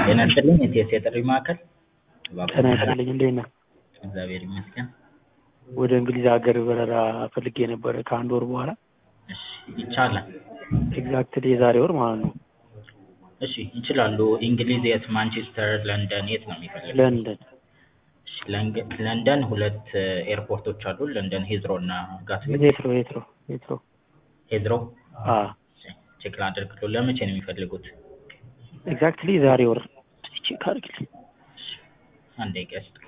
ጤና ይስጥልኝ የቲኤስ የጥሪ ማዕከል ጤና ይስጥልኝ እንዴት ነህ? እግዚአብሔር ይመስገን። ወደ እንግሊዝ ሀገር በረራ ፈልጌ ነበረ ከአንድ ወር በኋላ እሺ ይቻላል። ኤግዛክትሊ የዛሬ ወር ማለት ነው። እሺ ይችላሉ። እንግሊዝ የት? ማንቸስተር፣ ለንደን የት ነው የሚፈልጉት? ለንደን እሺ ለንገ- ለንደን ሁለት ኤርፖርቶች አሉ። ለንደን ሂዝሮ እና ጋትዊክ። ሄትሮ ሄትሮ ሄትሮ ሂዝሮ አ ቼክ ላድርግልዎ። ለመቼ ነው የሚፈልጉት? ኤግዛክትሊ የዛሬ ወር ቼክ አድርግልኝ። አንድ ደቂቃ ይስጡ።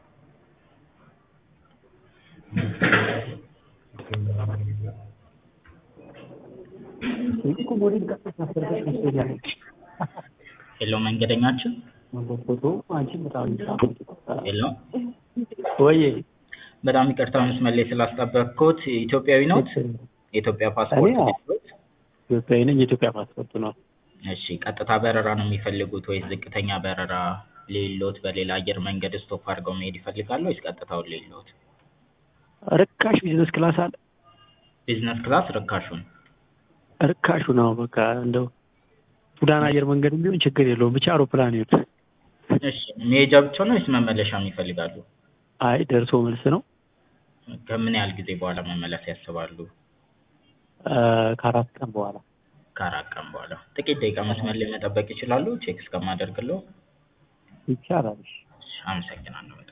ሄሎ መንገደኛችን፣ ሄሎ ወይ በጣም ይቅርታ መስመር ላይ ስላስጠበቅኩት። ኢትዮጵያዊ ኖት? የኢትዮጵያ ፓስፖርት እኔ አዎ። አለዎት? ኢትዮጵያዊ ነኝ። የኢትዮጵያ ፓስፖርት ነው። እሺ ቀጥታ በረራ ነው የሚፈልጉት ወይስ ዝቅተኛ በረራ ሌሎት በሌላ አየር መንገድ ስቶፕ አድርገው መሄድ ይፈልጋሉ ወይስ ቀጥታውን ሌሎት? ርካሽ ቢዝነስ ክላስ አለ። ቢዝነስ ክላስ ርካሹን። ርካሹ ነው። በቃ እንደው ሱዳን አየር መንገድ ቢሆን ችግር የለውም። ብቻ አውሮፕላን ይሁን። እሺ መሄጃ ብቻ ነው ወይስ መመለሻም ይፈልጋሉ? አይ ደርሶ መልስ ነው። ከምን ያህል ጊዜ በኋላ መመለስ ያስባሉ? አ፣ ከአራት ቀን በኋላ ከአራት ቀን በኋላ። ጥቂት ደቂቃ መስመር ላይ መጠበቅ ይችላሉ ቼክ እስከማደርግለው? ይቻላል። እሺ፣ አመሰግናለሁ በጣም